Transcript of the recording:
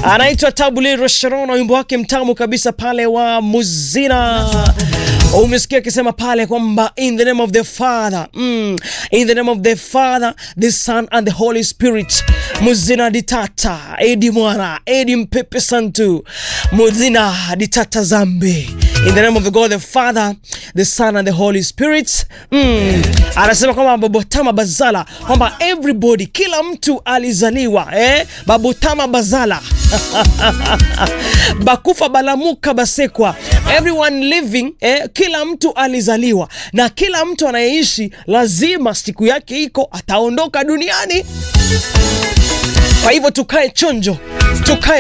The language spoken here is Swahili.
anaitwa Tabuliro Sharon na wimbo wake mtamu kabisa pale wa Muzina. Umesikia akisema pale kwamba in the name of the Father mm, in the name of the Father the Son and the Holy Spirit. Muzina ditata edi mwana edi mpepe santu muzina ditata zambi in the name of the God the Father the Son and the Holy Spirit mm. Anasema kwamba babotama bazala kwamba everybody kila mtu alizaliwa eh? babotama bazala bakufa balamuka basekwa everyone living eh, kila mtu alizaliwa na kila mtu anayeishi lazima siku yake iko ataondoka duniani kwa hivyo tukae chonjo tukae